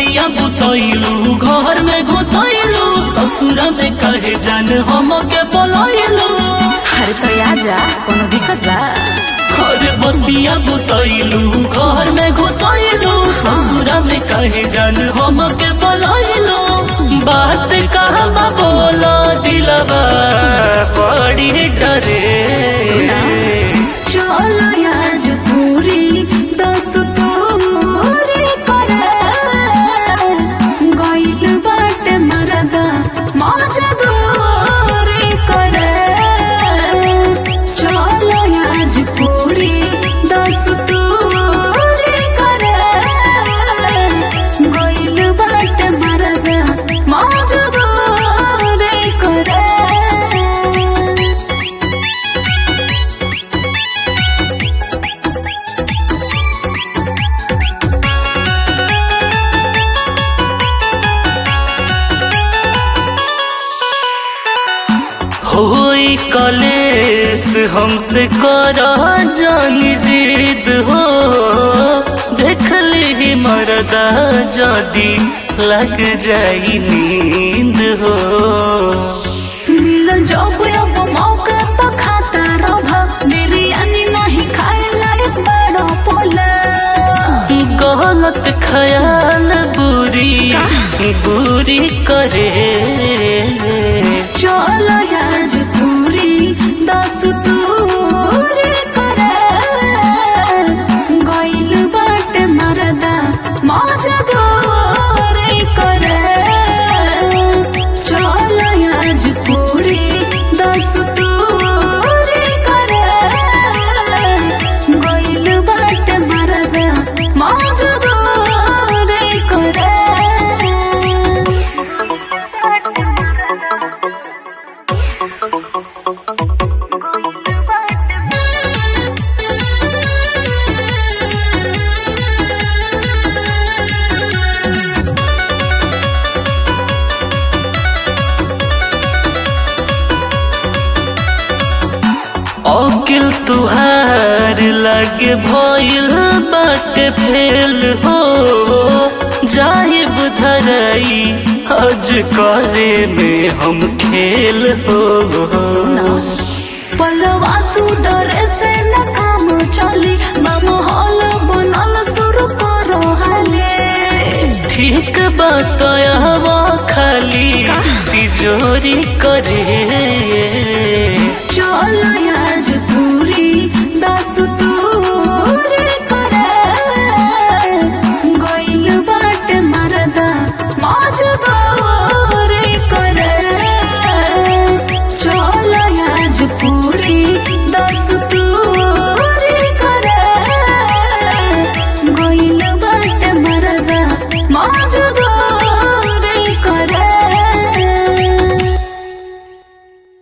बतिया बुतैलू घर में घुसैलू ससुर में कहे जान हम के बोलैलू अरे तो आ जा कोनो दिक्कत बा अरे बतिया बुतैलू घर में घुसैलू ससुर में कहे जान हम के बोलैलू बात कहाँ बोला दिलवा बड़ी डरे चलो आज पूरी दस तोरी करे गइल बाटे मरदा मौजा दूरी करे चलो आज पूरी दस तोरी करे गइल बाटे मरदा मौजा दूरी करे होई कलेस हमसे करा जानी जिद हो देख ली मरदा जदी लग जाई नींद हो मिलन जब अब मौका तो खाता रहा बिरयानी नहीं खाए लायक बड़ा पोला गलत ख्याल बुरी बुरी करे चलो आज पूरी दस तूरी करे गइल बाटे मरदा मौजा दूरी करे चलो आज पूरी दस तूरी करे गइल बाटे मरदा मौजा दूरी करे अकिल तुहार लगे भइल बाटे फेल हो जाहिब धरई हज करे में हम खेल हो पलवा सुडरे से न काम चली माहौल बनल शुरू करो हाले ठीक बताया खाली तिजोरी करे चलो आज